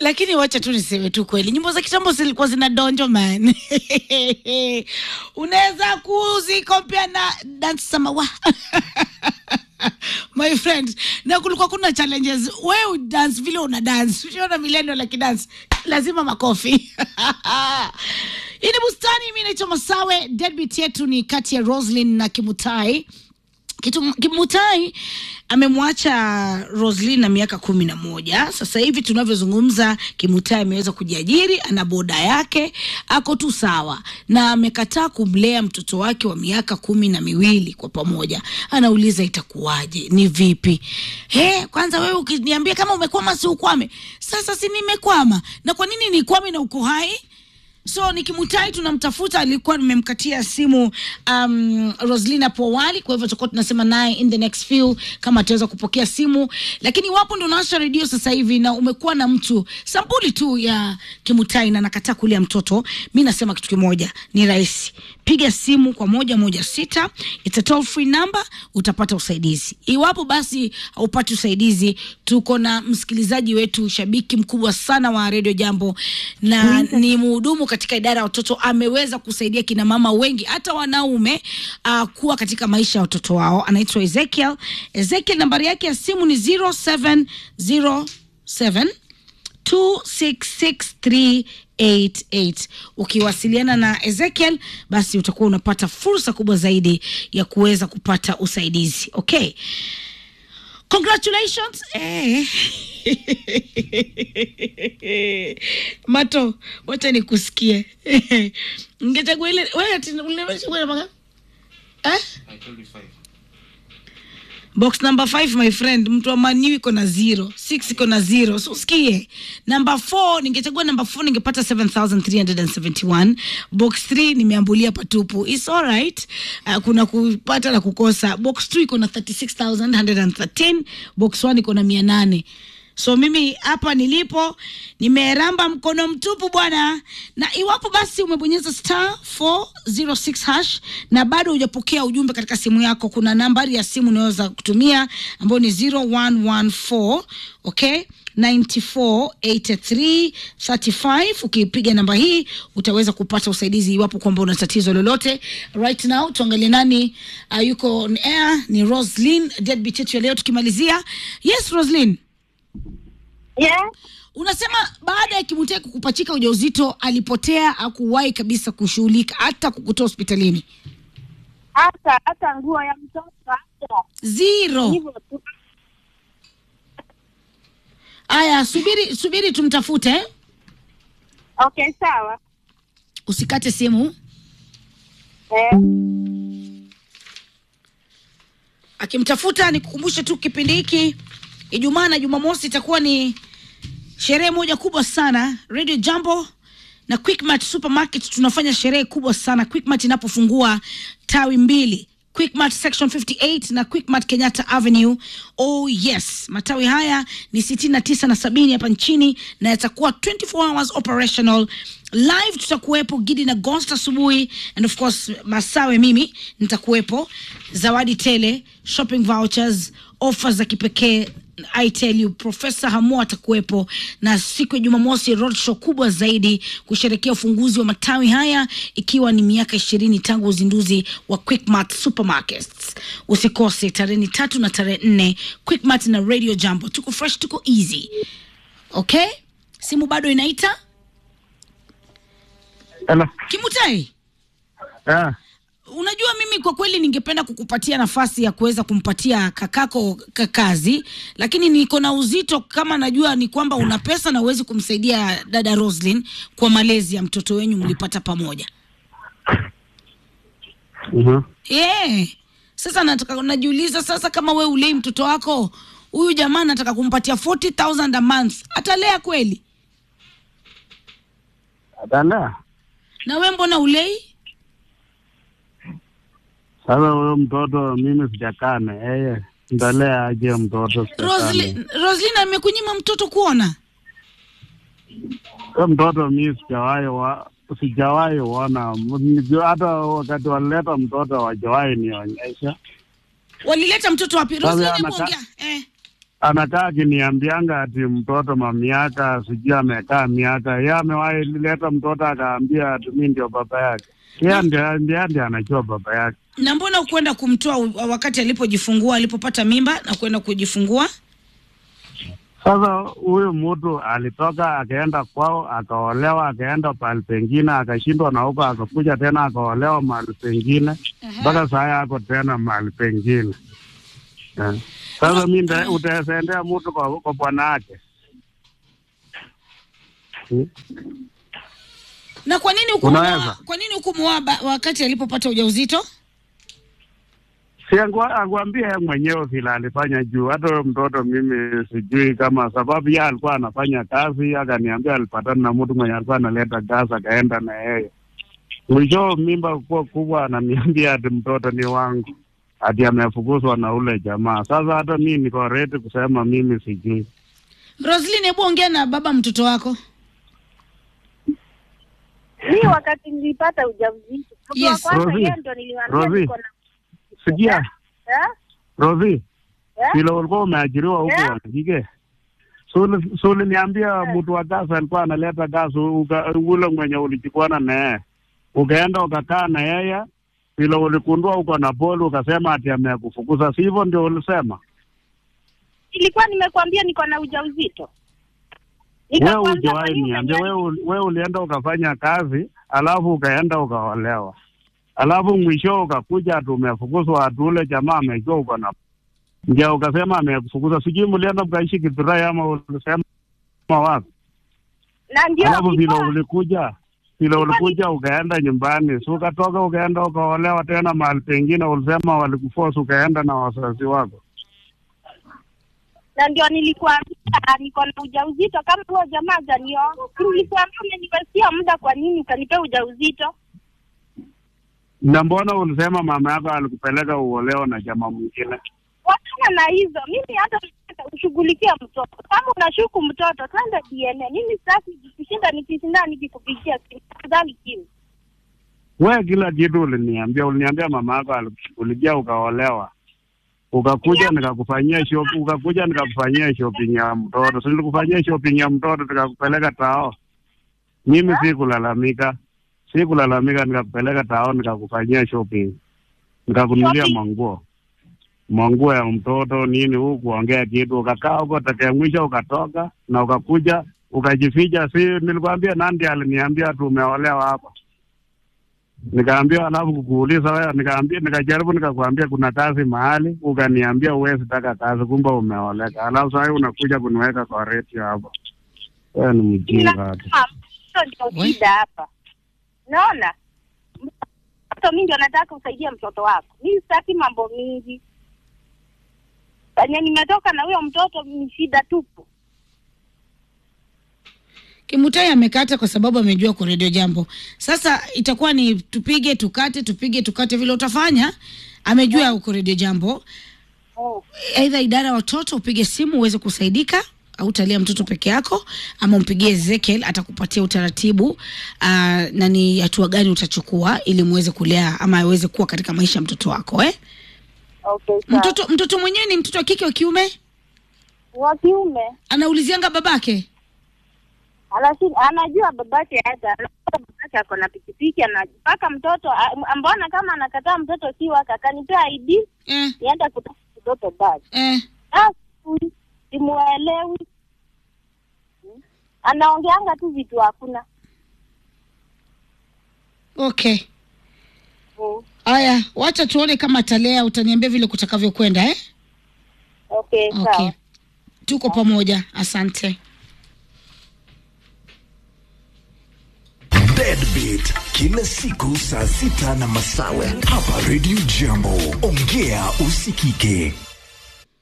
lakini wacha tu niseme tu kweli, nyimbo za kitambo zilikuwa zina donjo man. Unaweza kuzikompea na dance samawa my friend, na kulikuwa kuna challenges. Wewe dance vile una dance, usiona milendo la kidance, lazima makofi Hii ni bustani. Mimi naitwa Masawe. Deadbeat yetu ni kati ya Roslyn na Kimutai. Kitu, Kimutai amemwacha Roslyn na miaka kumi na moja. Sasa hivi tunavyozungumza, Kimutai ameweza kujiajiri, ana boda yake, ako tu sawa, na amekataa kumlea mtoto wake wa miaka kumi na miwili kwa pamoja. Anauliza itakuwaje, ni vipi? He, kwanza wewe ukiniambia kama umekwama, si ukwame. Sasa si nimekwama, na kwa nini nikwame na uko hai? so nikimutai tunamtafuta alikuwa nimemkatia simu um, roslina hapo awali kwa hivyo tutakuwa tunasema naye in the next few kama ataweza kupokea simu lakini wapo ndo naasha redio sasa hivi na umekuwa na mtu sampuli tu ya kimutai na nakataa kulia mtoto mi nasema kitu kimoja ni rahisi piga simu kwa moja moja sita it's a toll free number utapata usaidizi iwapo basi haupati usaidizi tuko na msikilizaji wetu shabiki mkubwa sana wa redio jambo na ni mhudumu katika idara ya watoto ameweza kusaidia kina mama wengi hata wanaume uh, kuwa katika maisha ya watoto wao anaitwa ezekiel ezekiel nambari yake ya simu ni 0707 266 ukiwasiliana na ezekiel basi utakuwa unapata fursa kubwa zaidi ya kuweza kupata usaidizi okay congratulations eh. mato wacha nikusikie ngechagua ile wewe ati ulimechagua namba ngapi? eh? box number 5 my friend mtu wa maniu iko na zero six iko na zero so usikie number 4 ningechagua number 4 ningepata 7371 box 3 nimeambulia patupu its alright uh, kuna kupata na kukosa box 2 iko na 36113 box 1 iko na 800 so mimi hapa nilipo nimeramba mkono mtupu bwana na iwapo basi umebonyeza star 406 hash na bado hujapokea ujumbe katika simu yako kuna nambari ya simu unaweza kutumia ambayo ni 0114 okay 948335 ukipiga namba hii utaweza kupata usaidizi iwapo kwamba una tatizo lolote right now tuangalie nani uh, yuko on air ni roslin deadbeat yetu ya leo tukimalizia yes roslin Yeah. unasema baada ya kimutai kukupachika ujauzito alipotea akuwahi kabisa kushughulika hata kukutoa hospitalini Hata hata nguo ya mtoto hata zero hivyo tu. aya subiri subiri tumtafute eh? Okay, sawa. usikate simu Eh, akimtafuta nikukumbushe tu kipindi hiki ijumaa na jumamosi itakuwa ni sherehe moja kubwa sana radio jambo na quickmart supermarket tunafanya sherehe kubwa sana quickmart inapofungua tawi mbili quickmart section 58 na quickmart kenyatta avenue oh yes matawi haya ni 69 na sabini hapa nchini na yatakuwa 24 hours operational live tutakuwepo gidi na ghost asubuhi and of course masawe mimi nitakuwepo zawadi tele shopping vouchers offers za kipekee I tell you Profesa Hamo atakuwepo na siku ya Jumamosi roadshow kubwa zaidi kusherekea ufunguzi wa matawi haya ikiwa ni miaka ishirini tangu uzinduzi wa Quickmart Supermarkets. Usikose tarehe ni tatu na tarehe nne Quickmart na Radio Jambo. Tuko fresh, tuko easy. Okay, simu bado inaita. Hello. Kimutai, Ah, unajua mimi kwa kweli ningependa kukupatia nafasi ya kuweza kumpatia kakako ka- kazi lakini niko na uzito kama najua ni kwamba una pesa na uwezi kumsaidia dada roslin kwa malezi ya mtoto wenyu mlipata pamoja mhm. yeah. sasa nataka najiuliza sasa kama we ulei mtoto wako huyu jamaa nataka kumpatia 40000 a month atalea kweli Atalea. na we mbona ulei Sasa huyo mtoto mimi sijakaa na yeye, ntalea aje mtoto? sijakaa na yeye. roslin roslin amekunyima mtoto kuona Huyo mtoto mi sijawahi wa sijawahi ona, Nijua hata wakati walileta mtoto wajawahi nionyesha. walileta mtoto wapi Sasa roslin anaka- hebu ongea eh. anakaa akiniambianga ati mtoto mamiaka sijui amekaa miaka, ye amewahi leta mtoto akaambia ati mi ndio baba yake. Yeye ndiye ndiye ndiye anajua baba yake. Na mbona ukwenda kumtoa u- wakati alipojifungua, alipopata mimba na kwenda kujifungua? Sasa huyu mtu alitoka akaenda kwao, akaolewa, akaenda pahali pengine, akashindwa na huko, akakuja tena akaolewa mahali pengine, mpaka saa ako tena mahali pengine eh. Sasa mi nda- utaendea mtu kwa, kwa bwana yake Hmm? Na kwa nini hukumuoa? Unaweza. Kwa nini hukumuoa ba- wakati alipopata ujauzito? si angwa- angwambia yeye mwenyewe vile alifanya juu. Hata huyo mtoto mimi sijui kama sababu yeye alikuwa anafanya kazi, akaniambia alipatana na mtu mwenye alikuwa analeta gazi, akaenda na yeye. Mwisho mimba kuwa kubwa, ananiambia ati mtoto ni wangu, ati amefukuzwa na ule jamaa. Sasa hata mi niko ready kusema mimi sijui. Roslyn, hebu ongea na baba mtoto wako. Mi wakati nilipata ujauzito mtu wa Yes. kwanza Rosie. yeye ndo niliwaambia Rosie. niko na Sikia eh? Rosi, Eh? vile ulikuwa umeajiriwa huko Eh? wanakike Suli si uliniambia mtu wa gazi alikuwa analeta gazi, uka- ule mwenye ulichukwana na yeye ukaenda ukakaa na yeye, vile ulikundua uko na poli, ukasema ati amekufukuza, si hivyo ndio ulisema? Nilikuwa nimekwambia niko na ujauzito. Wewe Nikakwambia kwa hujawahi nini niambia, unaniambia- wewe uli- wewe ulienda ukafanya kazi, alafu ukaenda ukaolewa, alafu mwisho ukakuja ati umefukuzwa, ati ule jamaa amejua uko na ndio ukasema amekufukuza. Sijui mlienda mkaishi Githurai ama ulisema wapi? na ndio Alafu vile nilikuwa- ulikuja vile ulikuja ukaenda nyumbani, si ukatoka ukaenda ukaolewa tena mahali pengine, ulisema walikuforce ukaenda na wazazi wako. na ndio nilikuambia niko na ujauzito kama huo jamaa hajanioa. Si Nilikuambia umenipatia muda, kwa nini ukanipea ujauzito? Na mbona ulisema mama yako alikupeleka uolewa na jamaa mwingine? Wachana na hizo. Mimi hata nataka ushughulikia mtoto. Kama unashuku mtoto, twende DNA. Mimi sitaki kushinda nikishinda nikikupigia simu. Tafadhali kimu. We kila kitu uliniambia, uliniambia mama yako alikushughulikia ukaolewa, ukakuja nikakufanyia shop, ukakuja nikakufanyia shopping ya mtoto, si nilikufanyia shopping ya mtoto nikakupeleka tao. Mimi sikulalamika, sikulalamika, nikakupeleka tao nikakufanyia shopping, nikakunulia Shopping? manguo manguo ya mtoto nini, huku kuongea kitu, ukakaa huko takia mwisho ukatoka na ukakuja ukajificha. Si nilikwambia Nandi aliniambia tu umeolewa hapa nikaambia alafu kukuuliza wewe, nikaambia nikajaribu nikakwambia kuna kazi mahali, ukaniambia huwezi taka kazi, kumbe umeoleka. Alafu sasa unakuja kuniweka kwa reti hapo. Wewe ni mjinga hata. Nasema, Mtoto ndio We. shida hapa. Naona mtoto, mimi ndio nataka usaidia mtoto wako. Mimi sitaki mambo mingi. Penye nimetoka na huyo mtoto ni shida tupu. Kimutai amekata kwa sababu amejua kwa redio jambo. Sasa itakuwa ni tupige tukate, tupige tukate, vile utafanya. Amejua uko redio jambo, Oh. aidha idara ya watoto upige simu uweze kusaidika au utalia mtoto peke yako, ama umpigie Ezekiel atakupatia utaratibu uh, na ni hatua gani utachukua ili muweze kulea ama aweze kuwa katika maisha ya mtoto wako eh? Okay, sawa. Mtoto mtoto mwenyewe ni mtoto wa kike wa kiume, wa kiume anaulizianga babake. Anasi- anajua babake hata anajua babake ako na pikipiki anapaka mtoto a- mbona kama anakataa mtoto si wake akanipea ID Eh, nienda kutoa mtoto basi eh. Basi, simuelewi Hmm. anaongeanga tu vitu hakuna Okay. Hmm. Aya, wacha tuone kama atalea, utaniambia vile kutakavyokwenda eh? okay, Okay. sawa Tuko pamoja. Asante. Deadbeat kila siku saa sita na masawe hapa Radio Jambo. Ongea usikike.